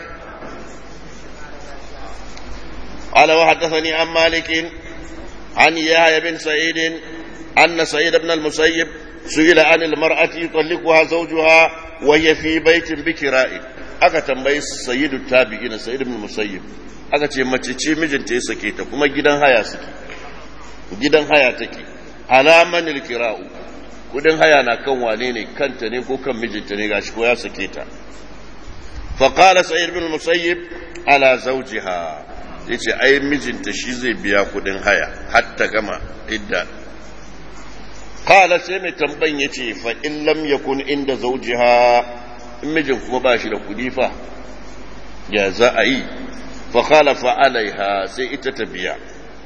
قال وحدثني عن مالك عن يحيى بن سعيد أن سعيد بن المسيب سئل عن المرأة يطلقها زوجها وهي في بيت بكراء aka tambayi sayyidu tabi'ina sayyid ibn musayyib aka ce mace ce mijinta ya sake ta kuma gidan haya suke gidan haya take alaman kira'u kudin haya na kan wane ne kanta ne ko kan mijinta ne gashi ko ya sake ta fa qala sayyid ibn musayyib ala zawjiha yace ai mijinta shi zai biya kudin haya har ta gama idda qala sai mai tambayin yace fa in lam yakun inda zawjiha in mijin kuma ba shi da kudi fa ya za a yi fa khalafa alaiha sai ita ta biya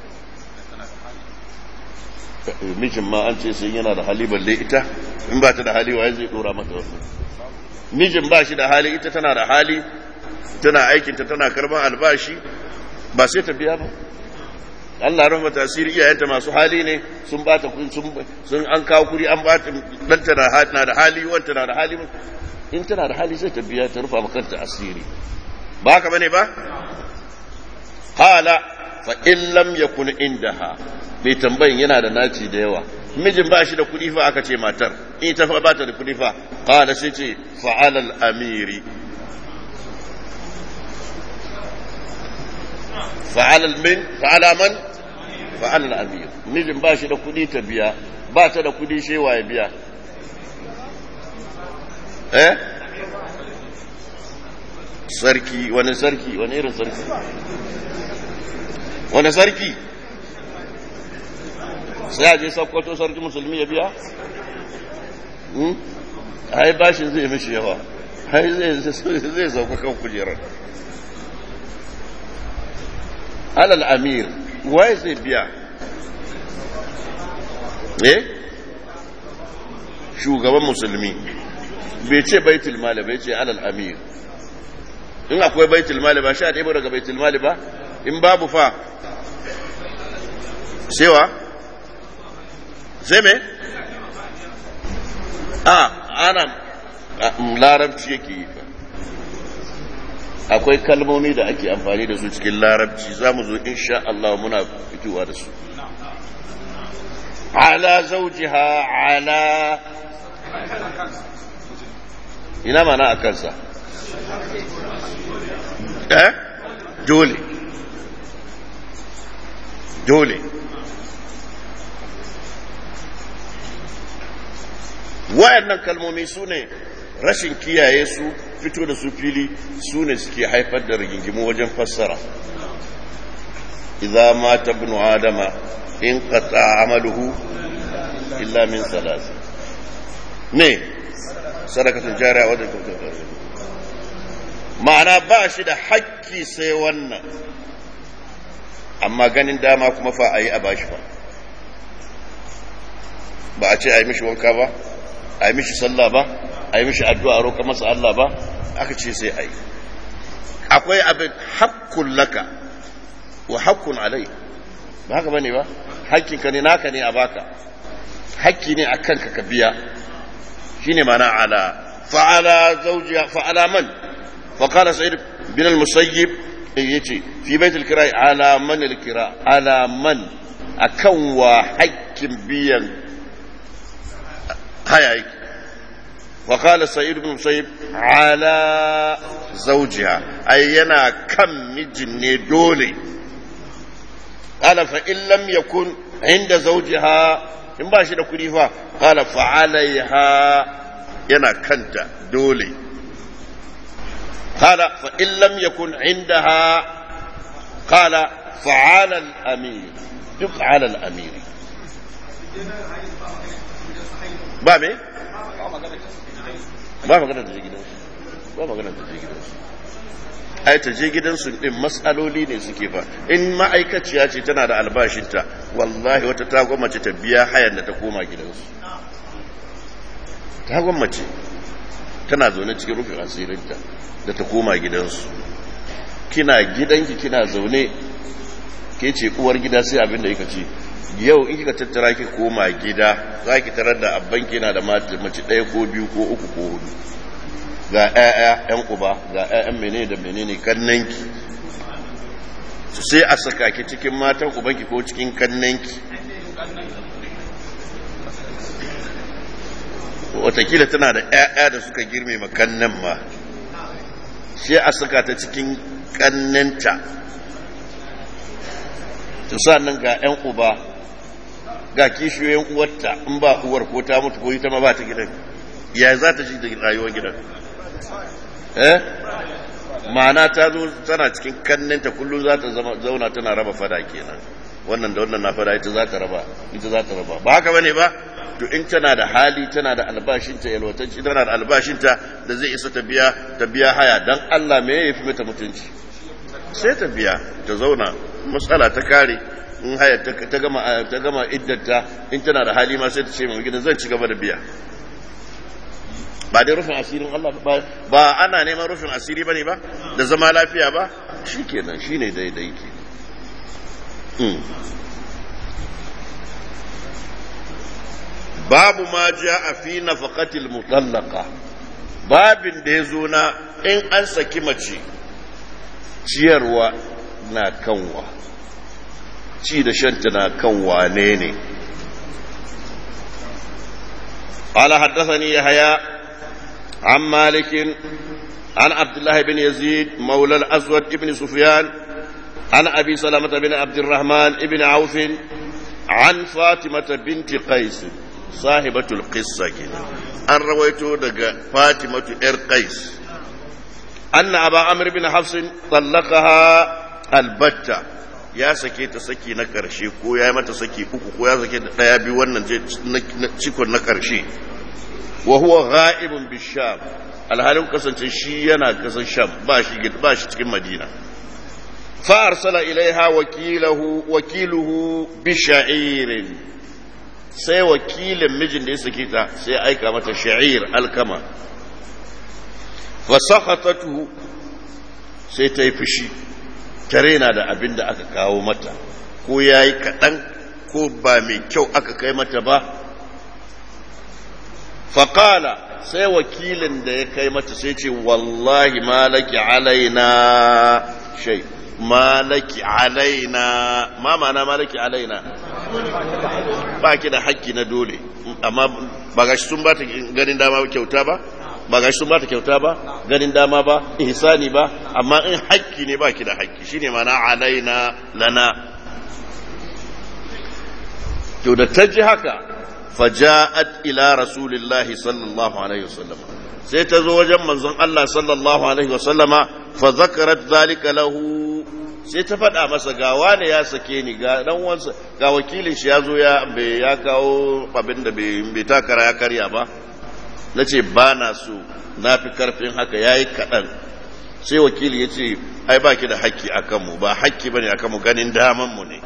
mijin ma an ce sai yana da hali balle ita in ba ta da hali waye zai dora mata wannan mijin ba shi da hali ita tana da hali tana aikinta tana karban albashi ba sai ta biya ba Allah rahma tasiri iyayenta masu hali ne sun bata kun sun sun an kawo kuri an bata danta na na da hali wanta na da hali in tana da hali sai ta biya ta rufa makanta asiri ba haka bane ba hala fa in lam yakun indaha bai tambayin yana da naci da yawa mijin ba shi da kuɗi fa aka ce matar in ta ba ta da kuɗi fa qala sai ce fa'alal amiri fa'alal min fa'ala man fa'alal amir mijin ba shi da kuɗi ta biya ba ta da kuɗi shewa ya biya eh sarki wani sarki wani irin sarki wani sarki sai a je sakkwato sarki musulmi ya biya ai bashin zai mishi yawa ai zai sauka kan kujerar alal amir waye zai biya eh shugaban musulmi bai ce baitul mali bai ce alal amir in akwai baitul mali ba sha ɗaya daga baitul mali ba in babu fa sewa sai me a ana larabci yake yi fa akwai kalmomi da ake amfani da su cikin larabci za mu zo insha Allah muna fitowa da su ala zaujiha ala ina mana a kansa eh dole dole wayannan kalmomi su ne rashin kiyaye su fito da su fili su ne suke haifar da rigingimu wajen fassara idza mata ibnu adama in qata amaluhu illa min salas ne sadakatun jariya wadda ma'ana ba shi da hakki sai wannan amma ganin dama kuma fa a yi a bashi ba ba a ce a yi mishi wanka ba a yi mishi sallah ba a yi mishi addu'a roƙa masa Allah ba aka ce sai a yi akwai abin hakkun laka wa hakkun alai ba haka bane ba hakkinka ne naka ne a baka hakki ne a kanka ka biya shine mana ala fa'ala zawjiya fa'ala man fa qala sa'id bin al-musayyib yace fi bait al-kira ala man al-kira ala man akan wa hakkin biyan haya yake wa qala sa'id bin musayyib ala zawjiha ay yana kan mijin ne dole qala fa in lam yakun inda zawjiha in ba shi da kudi fa qala fa alaiha yana kanta dole qala fa in lam yakun indaha qala fa ala al-amir duk ala al-amir ba me ba magana ta je gidansu ba magana ta je gidansu ai ta je gidansu din matsaloli ne suke fa in ma'aikaciya ce tana da albashinta wallahi wata ta gwammace ta biya hayan da ta koma gidansu ta gwammace tana zaune cikin rufin asirinta da ta koma gidansu kina gidanki kina zaune ke ce uwar gida sai abin da yaka ce yau in kika tattara ki koma gida za ki tarar da abbanki na da mace ɗaya ko biyu ko uku ko hudu ga 'ya'ya 'yan uba ga 'ya'yan menene da menene kannanki su sai a saka ki cikin matan ubanki ko cikin kannanki watakila tana da 'ya'ya da suka girme makannan ma sai a saka ta cikin kannanta su nan ga 'yan uba ga kishiyoyin uwarta in ba uwar ko ta mutu ko ita ma ba ta gidan ya za ta shi da rayuwar gidan eh ma'ana ta zo tana cikin kanninta kullum za ta zauna tana raba fada kenan wannan da wannan na fada ita za ta raba ita za ta raba ba haka bane ba to in tana da hali tana da albashinta yalwatanci tana da albashinta da zai isa ta biya ta biya haya dan Allah me yafi mata mutunci sai ta biya ta zauna matsala ta kare in haya ta gama ta gama iddanta in tana da hali ma sai ta ce mai gidan zan ci gaba da biya ba dai rufin asirin Allah ba ba ana neman rufin asiri bane ba da zama lafiya ba shikenan shine daidai ke babu ma ja a fi nafaqatil mutallaqa babin da ya zo na in an saki mace ciyarwa na kanwa ci da shanta na kan wane ne قال حدثني يحيى عن مالك عن عبد الله بن يزيد مولى الأسود بن سفيان عن أبي سلمة بن عبد الرحمن بن عوف عن فاطمة بنت قيس صاحبة القصة أن رويته دقى فاطمة إر قيس أن أبا عمرو بن حفص طلقها البتة ya sake ta saki na ƙarshe ko ya yi mata saki uku ko ya sake ta ɗaya biyu wannan cikon na ƙarshe wa huwa ghaibun bisham alhalin kasance shi yana kasan sham ba shi ba shi cikin madina fa arsala ilaiha wakilahu wakiluhu bi sha'irin sai wakilin mijin da ya sake ta sai aika mata sha'ir alkama fa sakhatatu sai ta yi fushi tare na da abin da aka kawo mata ko ya yi kaɗan ko ba mai kyau aka kai mata ba faƙala sai wakilin da ya kai mata sai ce wallahi malaki alaina shai malaki alaina ma mana malaki alaina ba ki da haƙƙi na dole amma ba gashi sun ba ta ganin dama kyauta ba ba gashi sun ba ta kyauta ba ganin dama ba ihsani ba amma in haƙƙi ne ba ki da haƙƙi shine mana alaina lana to da ta ji haka faja'at ila rasulillahi sallallahu alaihi wasallam sai ta zo wajen manzon Allah sallallahu alaihi wasallama fa zakarat zalika lahu sai ta faɗa masa ga wane ya sake ni ga dan wansa ga wakilin shi ya zo ya ya kawo abin da bai takara ya karya ba na ce ba na so na fi karfin haka ya yi kaɗan sai wakili ya ce ai ba ki da haƙƙi a kanmu ba haƙƙi ba ne a kanmu ganin damanmu ne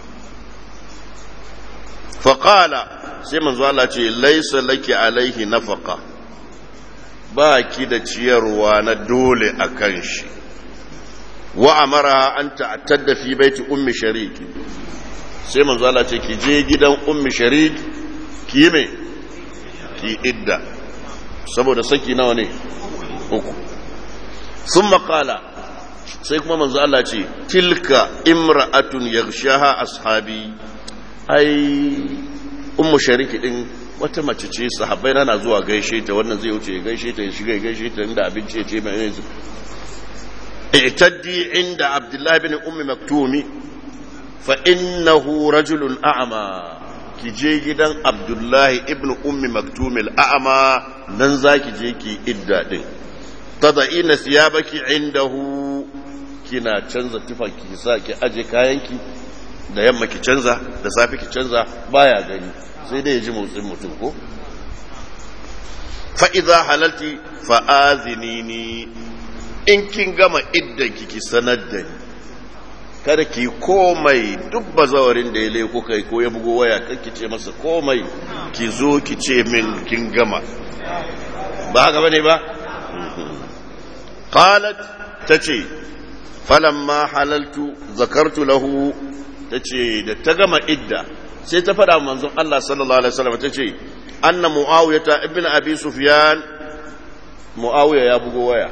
faƙala sai manzo Allah ce laisa laki alaihi nafaka ba ki da ciyarwa na dole a kan shi wa amara an ta'attadda fi baiti ummi sharik sai manzo Allah ce ki je gidan ummi sharik ki yi me ki idda saboda saki nawa ne uku sun makala sai kuma manzo Allah ce tilka imra'atun yaghshaha ashabi ai ummu shariki din wata mace ce sahabbai na na zuwa gaishe ta wannan zai wuce gaishe ta ya shiga gaishe ta inda abinci ya ce mai yanzu i'taddi inda abdullahi bin ummi maktumi fa innahu rajulun a'ma ki je gidan abdullahi ibn ummi maktumil a'ama nan za ki je ki idda din tada'ina siyabaki indahu kina canza tufa ki sa ki aje kayanki da yamma ki canza da safi ki canza baya gani sai dai ya ji motsin mutum ko fa idza halalti fa azinini in kin gama iddan ki ki sanar da ni kada ki komai duk bazawarin da ya leko kai ko ya bugo waya kan ki ce masa komai ki zo ki ce min kin gama ba haka bane ba qalat tace falamma halaltu zakartu lahu tace da ta gama idda sai ta fada manzon Allah sallallahu alaihi wasallam tace anna muawiyata ibn abi sufyan muawiya ya bugo waya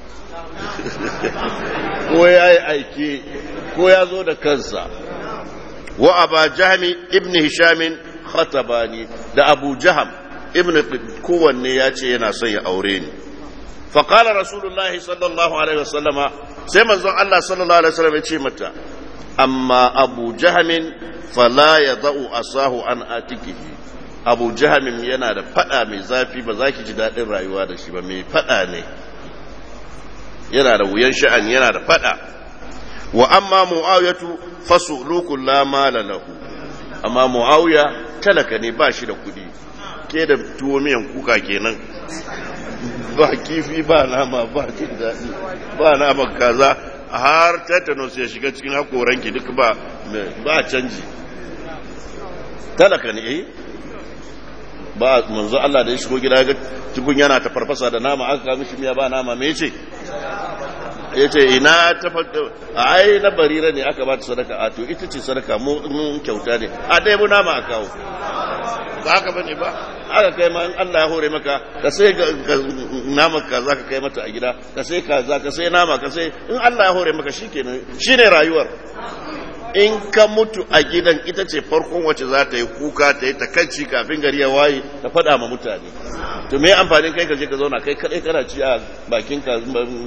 ko ya yi aiki ko ya zo da kansa wa aba jahmi ibn hishamin khatabani da abu jaham ibn kowanne ya ce yana son ya aure ni faƙalar rasulullahi sallallahu alaihi wasallama sai manzon Allah sallallahu alaihi wasallam ya ce mata amma abu jahamin fala ya za'u asahu an atikihi abu jahamin yana da fada mai zafi ba za ki ji daɗin rayuwa da shi ba mai fada ne yana da wuyan sha'ani yana da fada wa amma mu'awiyatu fasulukun la mala lahu amma mu'awiya talaka ne ba shi da kudi ke da tuwo miyan kuka kenan ba kifi ba nama ba jin daɗi ba naman kaza har tetanus ya shiga cikin hakoranki duk ba ba canji talaka ne eh ba manzo Allah da ya shigo gida ga tukun yana ta farfasa da nama aka kawo mishi miya ba nama me yace ya ce ina ta faɗo a ai na barira ne aka ba ta sadaka a to ita ce sadaka mu mun kyauta ne a ɗaya bu nama a kawo ba haka bane ba aka kai ma in Allah ya hore maka ka sai nama ka za ka kai mata a gida ka sai ka za ka sai nama ka sai in Allah ya hore maka shikenan shine rayuwar in ka mutu a gidan ita ce farkon wacce za ta yi kuka ta yi takanci kafin gari ya waye ta faɗa ma mutane to me amfanin kai ka je ka zauna kai kadai kana ci a bakin ka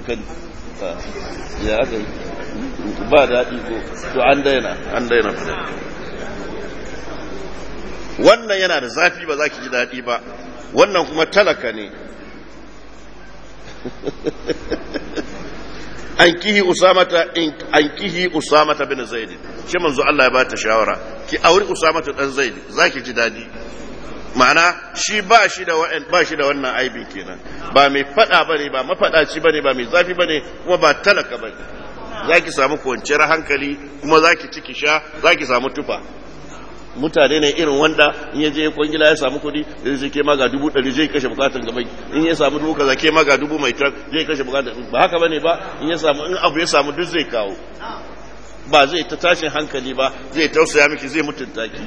ya aka yi ba daɗi ko to an daina an daina wannan yana da zafi ba za ki ji daɗi ba wannan kuma talaka ne an kihi usamata in an kihi usamata bin zaid shi manzo Allah ya ba ta shawara ki auri usamata dan zaid zaki ji dadi ma'ana shi ba shi da wa'an ba shi da wannan aibin kenan ba mai fada bane ba mafadaci bane ba mai zafi bane kuma ba talaka bane zaki samu kwanciyar hankali kuma zaki ciki sha zaki samu tufa mutane ne irin wanda in ya je kwangila ya samu kudi zai zai ke maga dubu ɗari zai kashe bukatun gaban in ya samu dubu kaza ke maga dubu mai tar zai kashe bukatun ba haka bane ba in ya samu in abu ya samu duk zai kawo ba zai ta tashin hankali ba zai tausaya miki zai mutunta ki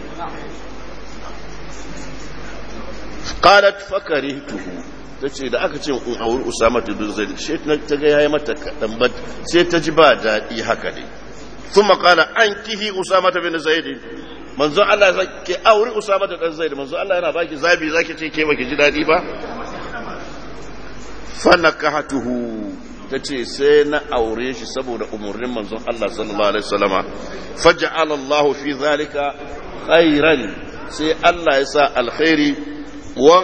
qalat fakarihtuhu tace da aka ce in auri usama bin zaid sai ta ga yayi mata kadan ba sai ta ji ba daɗi haka ne ثم قال أنكه أسامة بن زيد manzo Allah ya ke auri Usama da dan Zaid manzo Allah yana baki zabi zaki ce ke baki ji dadi ba fa nakahatuhu tace sai na aure shi saboda umurnin manzon Allah sallallahu alaihi wasallama faj'ala Allah fi zalika khairan sai Allah ya sa alkhairi wa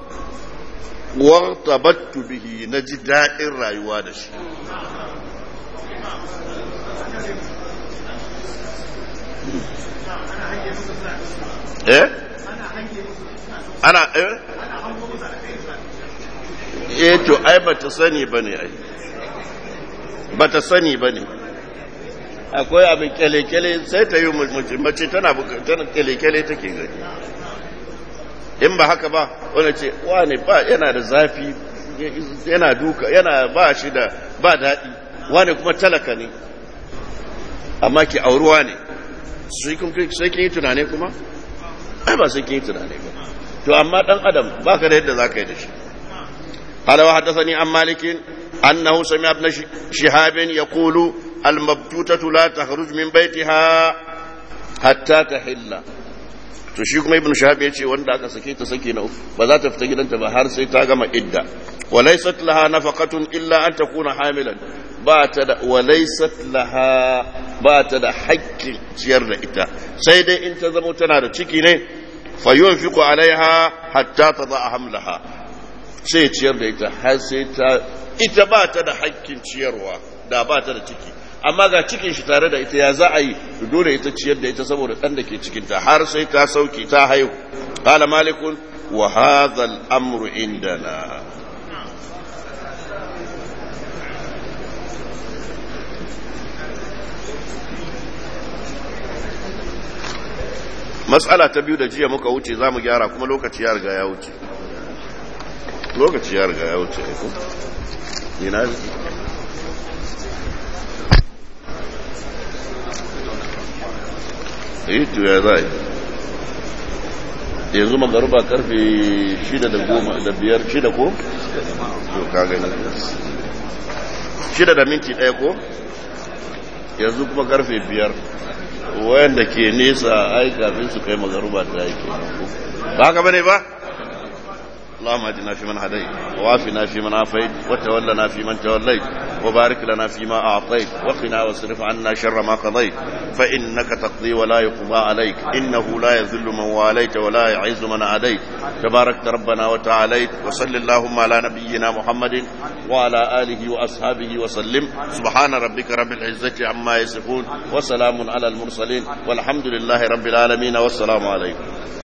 wa tabattu bihi naji dadin rayuwa da shi eh ana eh eh to ai bata sani bane ai bata sani bane akwai abin kyale-kyale sai ta yi mace tana tana kyale-kyale take gani in ba haka ba wani ce wane ba yana da zafi yana duka yana ba shi da ba daɗi wane kuma talaka ne amma ki auruwa ne sai kin yi tunane kuma ai ba sai kin yi tunane ba to amma dan adam baka da yadda zaka yi da shi قال وحدثني عن مالك أنه سمع ابن شهاب يقول المبتوتة لا تخرج من بيتها حتى تحل to shi kuma ibn shahab yace wanda aka sake ta sake na ba za ta fita gidanta ba har sai ta gama idda walaysat laha nafaqatun illa an takuna hamilan ba ta da walaysat laha ba ta da haƙƙin ciyar da ita sai dai in ta zama tana da ciki ne fa yunfiqu alaiha hatta tada hamlaha sai ciyar da ita har sai ta ita ba ta da haƙƙin ciyarwa da ba ta da ciki amma ga cikin shi tare da ita ya za a yi dole ita ciyar da ita saboda ɗan da ke cikinta har sai ta sauki ta haihu qala malikun wa hadha al-amru indana matsala ta biyu da jiya muka wuce za mu gyara kuma lokaci ya riga ya wuce lokaci ya riga ya wuce ko ina yi to ya za yanzu magaruba karfe shida da goma da biyar shida ko? to ka gani shida da minti ɗaya ko? yanzu kuma karfe biyar wayanda ke nesa ai kafin su kai magaruba ta yake ba haka bane ba? اللهم اهدنا فيمن هديت وعافنا فيمن عافيت وتولنا فيمن توليت وبارك لنا فيما اعطيت وقنا واصرف عنا شر ما قضيت فانك تقضي ولا يقضى عليك انه لا يذل من واليت ولا يعز من عاديت تباركت ربنا وتعاليت وصل اللهم على نبينا محمد وعلى اله واصحابه وسلم سبحان ربك رب العزه عما يصفون وسلام على المرسلين والحمد لله رب العالمين والسلام عليكم